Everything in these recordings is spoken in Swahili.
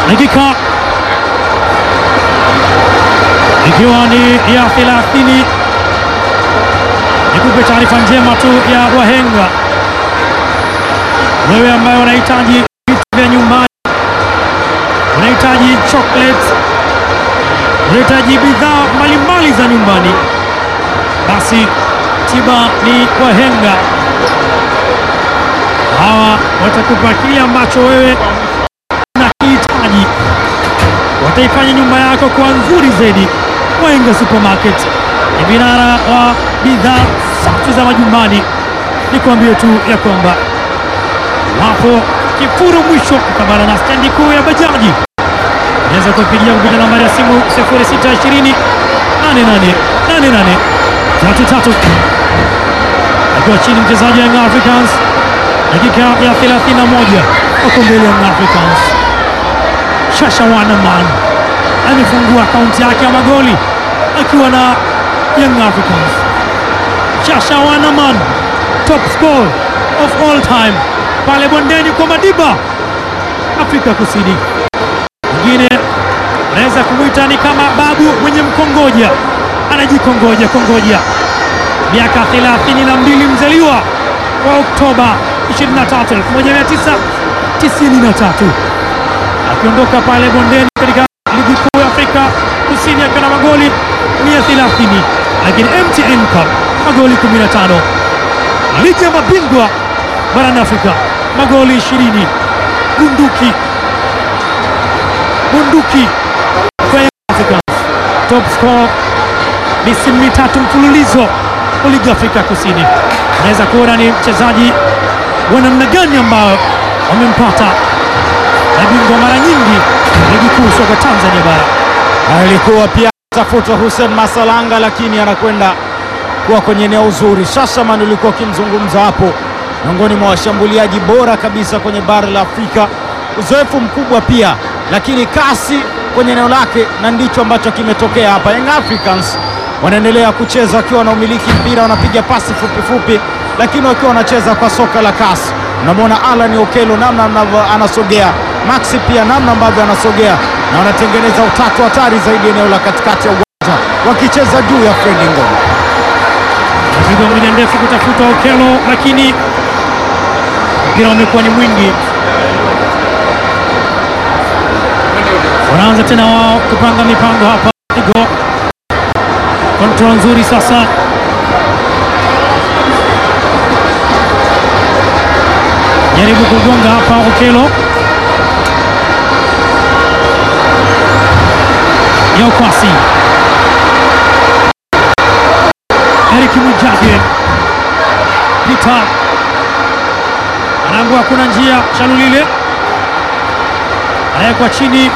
dakika ikiwa ni ya 30. Nikupe taarifa njema tu ya wahenga, wewe ambaye unahitaji vitu vya nyumbani, unahitaji chocolate, unahitaji bidhaa mbalimbali za nyumbani, basi tiba ni wahenga. Hawa watakupa kile ambacho wewe unakihitaji, wataifanya nyumba yako kuwa nzuri zaidi. Wahenga Supermarket ni vinara wa bidhaa safi za majumbani. Nikwambie tu ya kwamba wapo Kifuru mwisho mkabala na stendi kuu ya bajaji. Unaweza kupigia kupitia nambari ya simu 0620 88 88 33 akiwa chini mchezaji wa Young Africans dakika ya 31 wako mbele ya Young Africans. Shasha Wanaman amefungua akaunti yake ya magoli akiwa na Young Africans. Shasha Wanaman top scorer of all time pale bondeni kwa Madiba, Afrika Kusini. Mwingine anaweza kumwita ni kama babu mwenye mkongoja, anajikongoja kongoja miaka 32 mzaliwa wa Oktoba 23, 1993 akiondoka pale bondeni katika ligi kuu ya Afrika Kusini akiwa na magoli 130, lakini MTN Cup magoli 15, ligi ya mabingwa barani Afrika magoli 20, bunduki bunduki kwa Young Africans, top scorer misimu mitatu mfululizo wa ligi ya Afrika Kusini. Unaweza kuona ni mchezaji wa namna gani ambao wamempata mabingwa mara nyingi ligi kuu soka Tanzania bara. Alikuwa pia tafuta Hussein Masalanga, lakini anakwenda kuwa kwenye eneo zuri. Shashaman ulikuwa ukimzungumza hapo, miongoni mwa washambuliaji bora kabisa kwenye bara la Afrika, uzoefu mkubwa pia, lakini kasi kwenye eneo lake, na ndicho ambacho kimetokea hapa. Young Africans wanaendelea kucheza wakiwa na umiliki mpira, wanapiga pasi fupi fupi, lakini wakiwa wanacheza kwa soka la kasi. Unamwona Alan Okelo namna ambavyo anasogea, Maxi pia namna ambavyo anasogea, na wanatengeneza utatu hatari zaidi eneo la katikati ya uwanja, wakicheza juu ya Fredi Ngoma. Pigo moja ndefu kutafuta Okelo, lakini mpira umekuwa ni mwingi. Wanaanza tena wao kupanga mipango hapa. Pigo kontrol nzuri sasa, jaribu kugonga hapa Okelo ya ukwasi Eric Mujage Peter anaambua kuna njia, Shalulile anawekwa chini,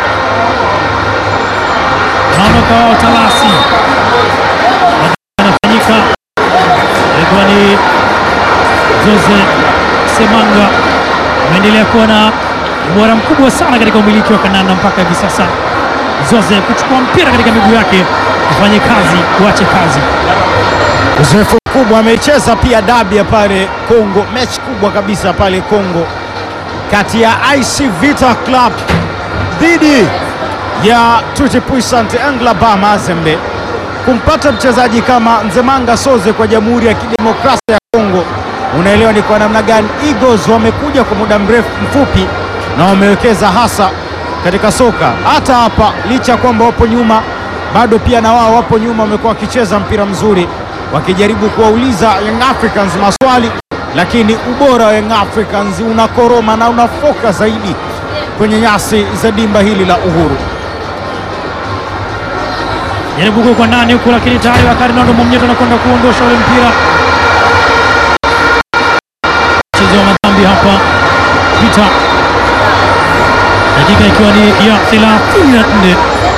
naondoka wao Talasi, anafanyika alikuwa ni Jose Semanga, ameendelea kuwa na ubora mkubwa sana katika umiliki wa kandanda mpaka hivi sasa. Jose kuchukua mpira katika miguu yake, kufanye kazi, kuache kazi Uzoefu mkubwa amecheza pia dabi ya pale Kongo, mechi kubwa kabisa pale Kongo kati ya IC Vita Club dhidi ya Tuti Puissant Englaba Mazembe. Kumpata mchezaji kama Nzemanga Soze kwa Jamhuri ya Kidemokrasia ya Kongo, unaelewa ni kwa namna gani Eagles wamekuja kwa muda mrefu mfupi na wamewekeza hasa katika soka. Hata hapa licha ya kwamba wapo nyuma, bado pia na wao wapo nyuma, wamekuwa wakicheza mpira mzuri wakijaribu kuwauliza Young Africans maswali, lakini ubora wa Young Africans unakoroma na unafoka zaidi kwenye nyasi za dimba hili la Uhuru. jaribu kuwekwa ndani huku, lakini tayari wakati Nondo Mwamnyeto anakwenda kuondosha ule mpira. Mchezo wa madhambi hapa Peter, dakika ikiwa ni ya 34.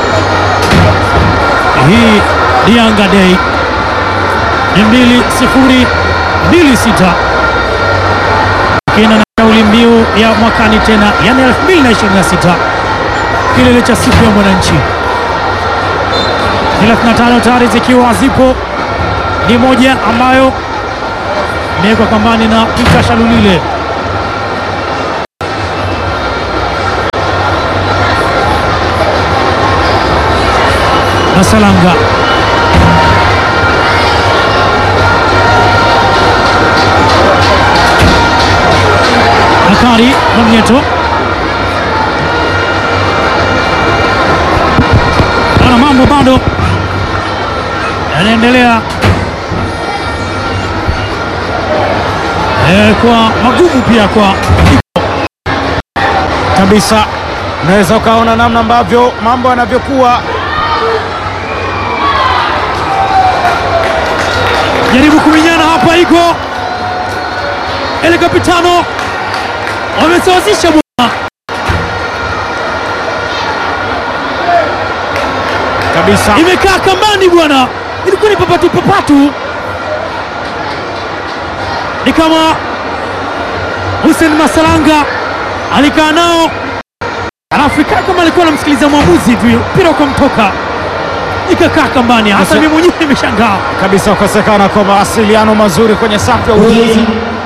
Hii ni Yanga Day ni mbili sifuri mbili sita kina na kauli mbiu ya mwakani tena, yani 2026 kilele cha siku ya mwananchi 35 tayari zikiwa zipo, ni moja ambayo imewekwa kambani na Peter Shalulile. Masalanga Bakari Mwamnyeto ana mambo bado yanaendelea eh, kwa magumu pia kwa kabisa. Unaweza ukaona namna ambavyo mambo yanavyokuwa. jaribu kuminyana hapa, iko ele kapitano wamesawazisha bwana, Kabisa imekaa kambani bwana, ilikuwa ni papatu papatu, ni kama Hussein Masalanga alikaa nao, alafu ikaa kama alikuwa anamsikiliza mwamuzi hivi, mpira ukamtoka, ikakaa kambani. Hata Sasa- mimi mwenyewe nimeshangaa. kabisa, kukosekana kwa mawasiliano mazuri kwenye safu ya ulinzi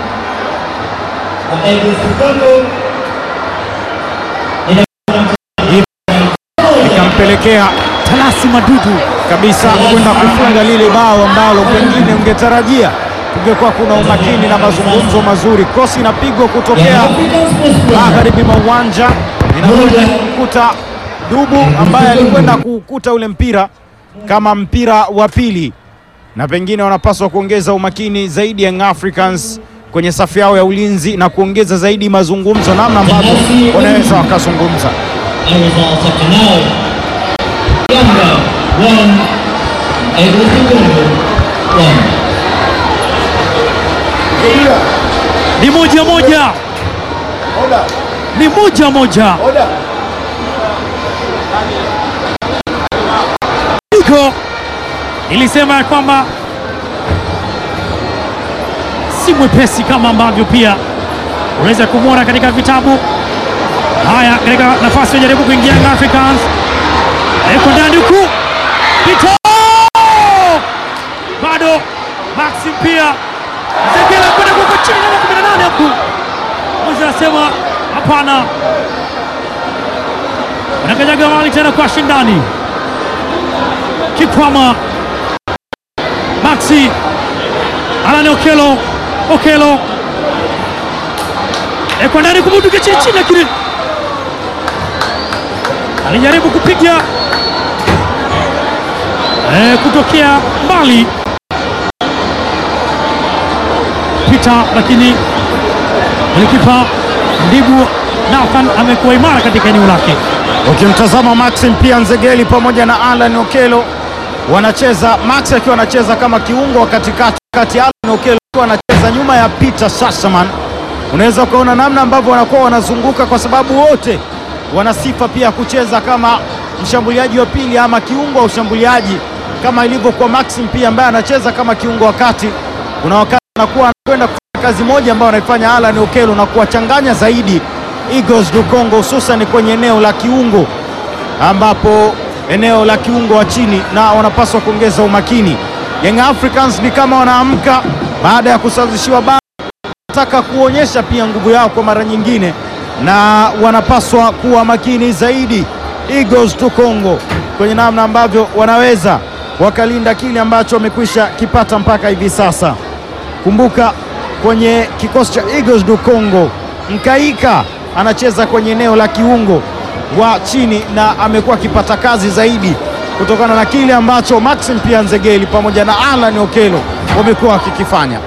ikampelekea Talasi Madudu kabisa kwenda kufunga lile bao ambalo pengine ungetarajia kungekuwa kuna umakini na mazungumzo mazuri. Kosi inapigwa kutokea magharibi mwa uwanja, inakwenda kukuta Dubu ambaye alikwenda kuukuta ule mpira kama mpira wa pili, na pengine wanapaswa kuongeza umakini zaidi Young Africans kwenye safu yao ya ulinzi na kuongeza zaidi mazungumzo, namna ambavyo wanaweza wakazungumza. The results up to now. Yanga one, Eagles Congo one. ni moja moja, ni moja moja. Iko nilisema ya kwamba si mwepesi kama ambavyo pia unaweza kumwona katika vitabu haya. Katika nafasi wajaribu kuingia Young Africans, eko ndani huku Pito bado Maxim pia Zegela kwenda kuko chini namba 18 huku mmoja anasema hapana, wanakanyaga mali tena kwa shindani Kikwama Maxi Alani Okelo Okelo ekwa ndani kumuduka chini chini, lakini alijaribu kupiga eh, kutokea mbali pita, lakini golikipa Ndibu Nathan amekuwa imara katika eneo lake. Ukimtazama Maxim pia Nzegeli pamoja na Alan Okelo wanacheza, Max akiwa anacheza kama kiungo wa katikati, kati Alan Okelo akiwa anacheza nyuma ya Peter Sassaman. Unaweza ukaona namna ambavyo wanakuwa wanazunguka, kwa sababu wote wana sifa pia kucheza kama mshambuliaji wa pili ama kiungo wa ushambuliaji, kama ilivyo kwa Maxim pia ambaye anacheza kama kiungo wa kati. Kuna wakati anakuwa anakwenda kufanya kazi moja ambayo anaifanya Alan Okelo na kuwachanganya zaidi Eagles du Congo hususan kwenye eneo la kiungo ambapo eneo la kiungo wa chini na wanapaswa kuongeza umakini. Young Africans ni kama wanaamka baada ya kusawazishiwa bao, wanataka kuonyesha pia nguvu yao kwa mara nyingine, na wanapaswa kuwa makini zaidi Eagles du Congo kwenye namna ambavyo wanaweza wakalinda kile ambacho wamekwisha kipata mpaka hivi sasa. Kumbuka kwenye kikosi cha Eagles du Congo, Mkaika anacheza kwenye eneo la kiungo wa chini na amekuwa akipata kazi zaidi kutokana na kile ambacho Maxim pia Nzegeli pamoja na Alan Okelo wamekuwa wakikifanya.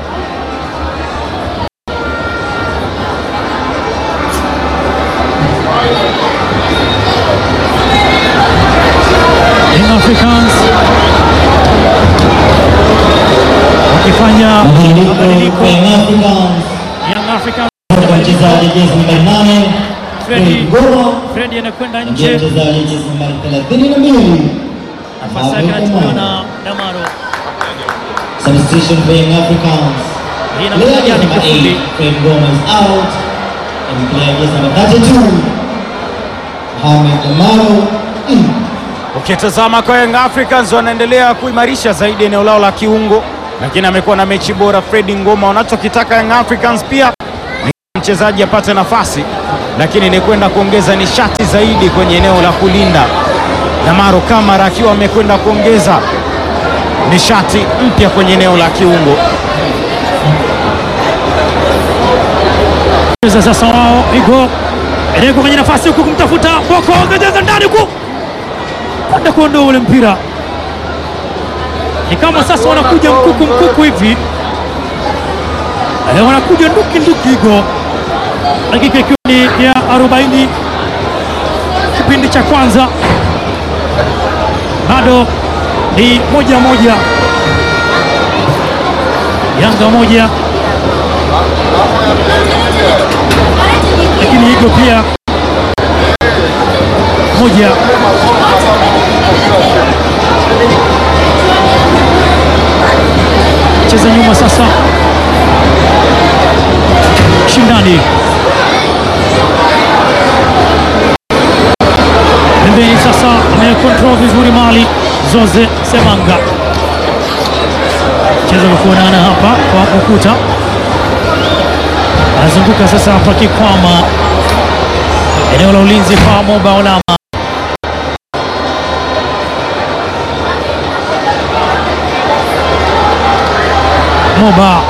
Young Africans wakifanya Mabadiliko mabadiliko. kwa Young Africans. Young Africans Mchezaji jezi nambari nane Fredi. Fred Ngoma Fredi anakwenda ndiye nje, mchezaji jezi nambari thelathini na mbili nafasi yake inachukuliwa na Damaro. Substitution for Young Africans. Hii Player inakuja jezi ni namba kifupi. 8 Fred Ngoma is out and player jezi namba 32 Mohamed Damaro in. Ukitazama kwa Young Africans wanaendelea kuimarisha zaidi eneo lao la kiungo, lakini amekuwa na mechi bora Fredi Ngoma. Wanachokitaka Young Africans pia ni mchezaji apate nafasi, lakini ni kwenda kuongeza nishati zaidi kwenye eneo la kulinda, Damaro Kamara akiwa amekwenda kuongeza nishati mpya kwenye eneo la kiungo. Cheza sasa wao Igo Ereko kwenye nafasi huku kumtafuta Boko ongeza ndani huku kwenda kuondoa ule mpira, ni kama sasa wanakuja mkuku mkuku hivi Eh, wanakuja nduki nduki Igo, dakika ikiwa ni ya 40 kipindi cha kwanza, bado ni moja moja, Yanga moja lakini Igo pia moja. Cheza nyuma sasa, shindani pembeni sasa, amekontrol vizuri mali Zoze Semanga, cheza kwa kuonana hapa kwa ukuta anazunguka sasa hapa Kikwama, eneo la ulinzi kwa Moba Olama. Moba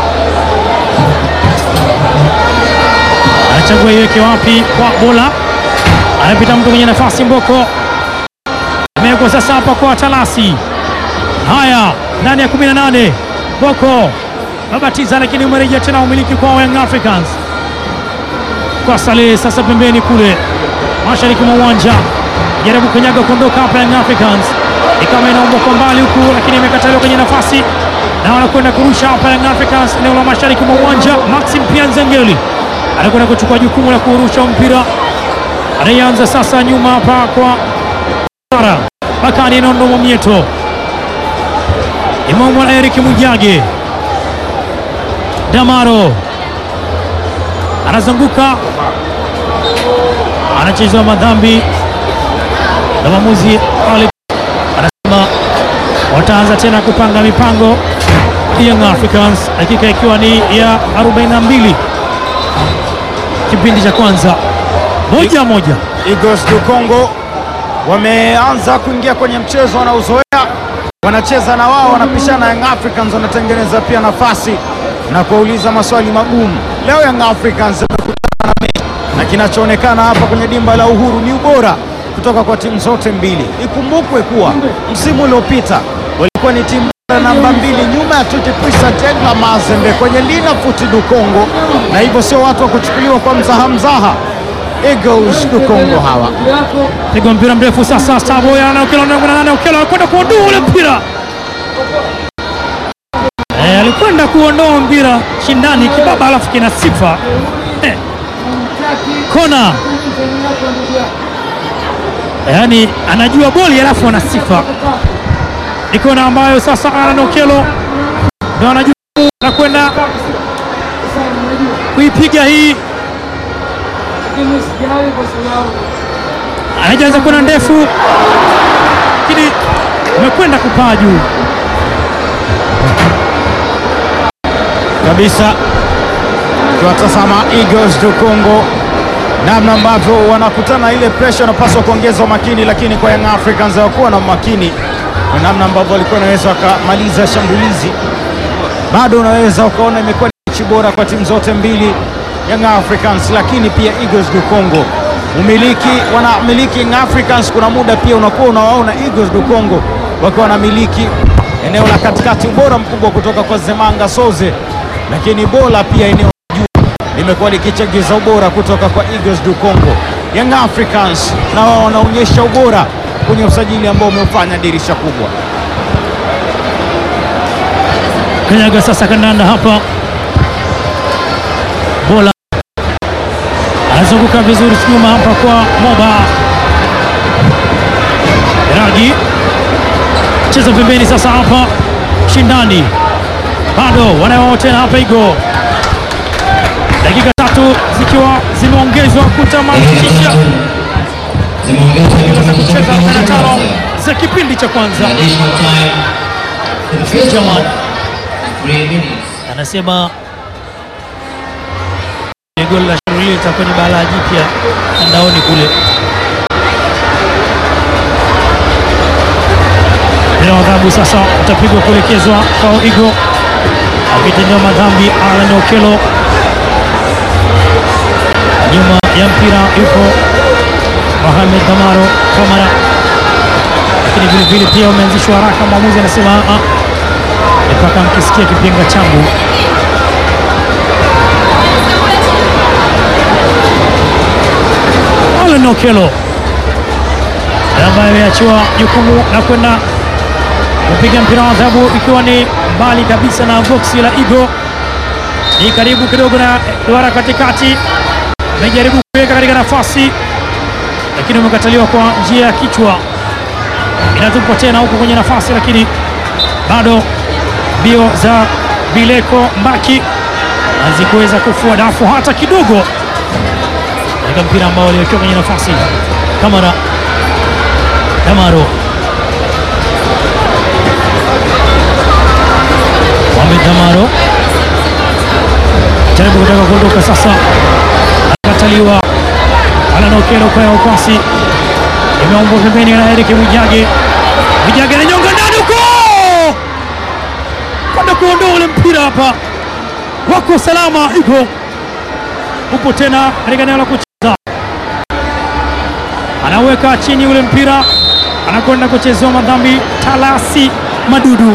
anachagua iweke wapi kwa bola, anapita mtu kwenye nafasi Mboko, amewekwa sasa hapa kwa Talasi. Haya, ndani ya 18 Boko babatiza lakini umerejea tena umiliki kwa Young Africans kwa Saleh sasa pembeni kule mashariki mwa uwanja, jaribu kunyaga kuondoka hapa Young Africans, ni kama inaombwa kwa mbali huku, lakini imekataliwa kwenye nafasi na wanakwenda kurusha hapa Young Africans eneo la mashariki mwa uwanja. Maxim Pianzengeli anakwenda kuchukua jukumu la kurusha mpira, anayeanza sasa nyuma hapa kwa Sara Bakari Nondo Mwamieto, Imamwa Eric Mujage Damaro anazunguka anachezewa madhambi na mwamuzi Ali anasema wataanza tena kupanga mipango Young Africans, dakika ikiwa ni ya 42 kipindi cha kwanza, moja moja. Eagles du Congo wameanza kuingia kwenye mchezo wanaozoea, wanacheza na wao, wanapishana. Young Africans wanatengeneza pia nafasi na kuwauliza maswali magumu. Leo Young Africans wamekutana na mechi, na kinachoonekana hapa kwenye dimba la Uhuru ni ubora kutoka kwa timu zote mbili. Ikumbukwe kuwa msimu uliopita walikuwa ni timu bora namba mbili nyuma ya Tuti Puissant Engla Mazembe kwenye Lina Futi du Congo, na hivyo sio watu wa kuchukuliwa kwa mzaha mzaha. Eagles du Congo hawa Pigwa mpira mrefu sasa, Staboya na Okelo na nane, Okelo anakwenda kuondoa ule mpira eh, alikwenda kuondoa mpira shindani kibaba, alafu kina sifa eh, kona yaani anajua boli alafu ana sifa. Ni kona ambayo sasa Alan Okelo ndo anajua na kwenda kuipiga hii anajaanza kwenda ndefu, lakini amekwenda kupaa juu. kabisa. Tuwatazama Eagles du Congo namna ambavyo wanakutana ile pressure, wanapaswa kuongeza umakini, lakini kwa Young Africans hawakuwa na umakini kwa namna ambavyo walikuwa wanaweza wakamaliza shambulizi. Bado unaweza ukaona imekuwa ni mechi bora kwa timu zote mbili, Young Africans lakini pia Eagles du Congo. Umiliki wanamiliki Young Africans, kuna muda pia unakuwa unawaona Eagles du Congo wakiwa wanamiliki eneo la katikati, ubora mkubwa kutoka kwa Zemanga Soze, lakini bola pia eneo la juu limekuwa likichagiza ubora kutoka kwa Eagles du Congo. Young Africans na wao wanaonyesha ubora kwenye usajili ambao umeufanya dirisha kubwa. Kanyaga sasa kandanda hapa, bola anazunguka vizuri nyuma hapa kwa Moba Ragi, cheza pembeni sasa hapa, shindani bado wanayo tena hapa, Igo dakika tatu zikiwa zimeongezwa kutamatisha Zimeongezwa za dakika kucheza tano 15 za kipindi cha kwanza. Additional time for the first Jamal. one, three minutes. anasema goli la Shughuli litakuwa ni balaa jipya mtandaoni kule. Adhabu sasa utapigwa kuelekezwa kwa Igo akitendewa madhambi Alan Okelo. Nyuma ya mpira yuko Mohamed Damaro Kamara, lakini vilevile pia umeanzishwa haraka. Mwamuzi anasema "Ah, ah, mpaka mkisikia kipenga changu Alan Okelo ambaye ameachiwa jukumu la kwenda kupiga mpira wa adhabu ikiwa ni mbali kabisa na boksi la Igo, ni karibu kidogo na duara katikati, amejaribu kuweka katika nafasi lakini umekataliwa kwa njia ya kichwa. Inatupwa tena huko kwenye nafasi, lakini bado mbio za Bileko Mbaki hazikuweza kufua dafu hata kidogo katika mpira ambao aliwekewa kwenye nafasi. Kamara Damaro Mohamed Damaro jaribu kutaka kuondoka sasa, akataliwa. Alan Okelo kwa ya upasi imeombwa pembeni na Eric Mwijage. Mwijage ananyonga ndani huko kwenda kuondoa ule mpira hapa, wako salama. Igo upo tena katika eneo la kucheza, anaweka chini ule mpira, anakwenda kuchezewa madhambi. Talasi Madudu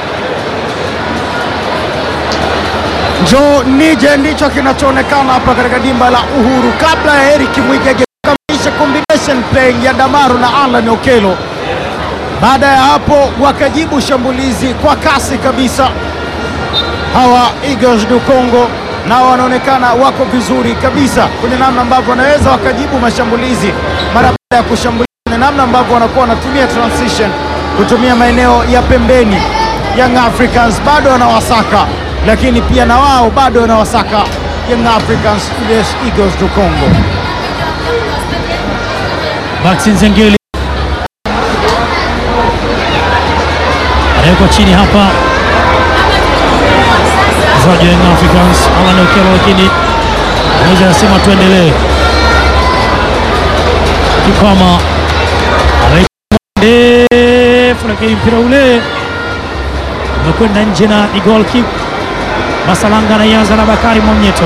Njoo nije ndicho kinachoonekana hapa katika dimba la Uhuru, kabla ya Eric Mwijage kukamilisha combination playing ya Damaro na Alan Okelo. Baada ya hapo wakajibu shambulizi kwa kasi kabisa. Hawa Eagles du Congo nao wanaonekana wako vizuri kabisa kwenye namna ambavyo wanaweza wakajibu mashambulizi mara baada ya kushambulia, na namna ambavyo wanakuwa wanatumia transition, kutumia maeneo ya pembeni. Young Africans bado wanawasaka, lakini pia na wao bado wanawasaka Young Africans yes, Eagles du Congo. Maxi Nzengeli anawekwa chini hapa, mchezaji wa Young Africans Alan Okelo, lakini mmoja anasema tuendelee. Kipama anaita ndefu, lakini mpira ule umekwenda nje na ni goal kick. Masalanga anaianza na Bakari Mwamnyeto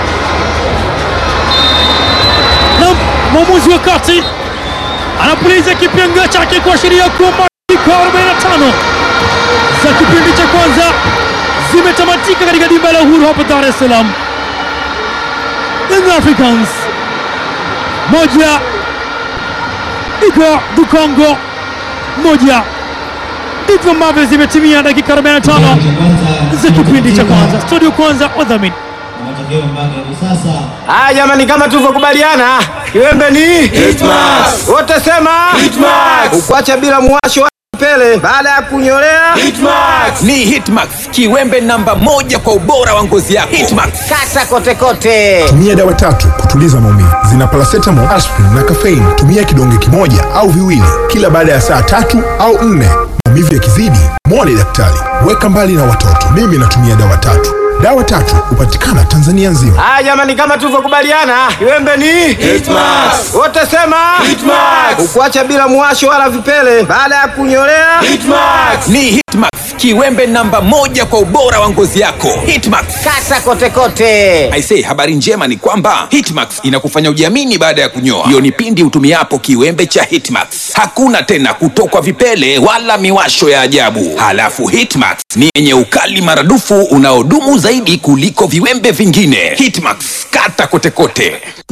na mwamuzi wa kati anapuliza kipenga chake kuashiria kwamba dakika 45 za kipindi cha kwanza zimetamatika katika dimba la Uhuru hapa Dar es Salaam. Young Africans moja, Igwa du Congo moja. Ndivyo ambavyo zimetimia dakika 45 za kipindi cha kwanza. Studio kwanza, wadhamini Matokeo mpaka hivi sasa Haya jamani, kama tulivyokubaliana, kiwembe ni Hitmax. wote sema Hitmax. ukwacha bila muwasho wa pele baada ya kunyolea Hitmax. ni Hitmax, kiwembe namba moja kwa ubora wa ngozi yako. Hitmax. kata kote kote. tumia dawa tatu kutuliza maumivu zina paracetamol, aspirin na caffeine. Tumia kidonge kimoja au viwili kila baada ya saa tatu au nne. Maumivu yakizidi, mwone daktari. Weka mbali na watoto. Mimi natumia dawa tatu. Dawa tatu hupatikana Tanzania nzima. Haya jamani, kama tulivyokubaliana, kiwembe ni Hitmax. wote sema Hitmax. ukwacha bila muwasho wala vipele baada ya kunyolea Hitmax. Ni Hitmax, kiwembe namba moja kwa ubora wa ngozi yako. Hitmax. kata kote kote. Aisee, habari njema ni kwamba Hitmax inakufanya ujiamini baada ya kunyoa. Hiyo ni pindi utumiapo kiwembe cha Hitmax. Hakuna tena kutokwa vipele wala miwasho ya ajabu. Halafu Hitmax ni yenye ukali maradufu unaodumu zaidi kuliko viwembe vingine. Hitmax, kata kote kote.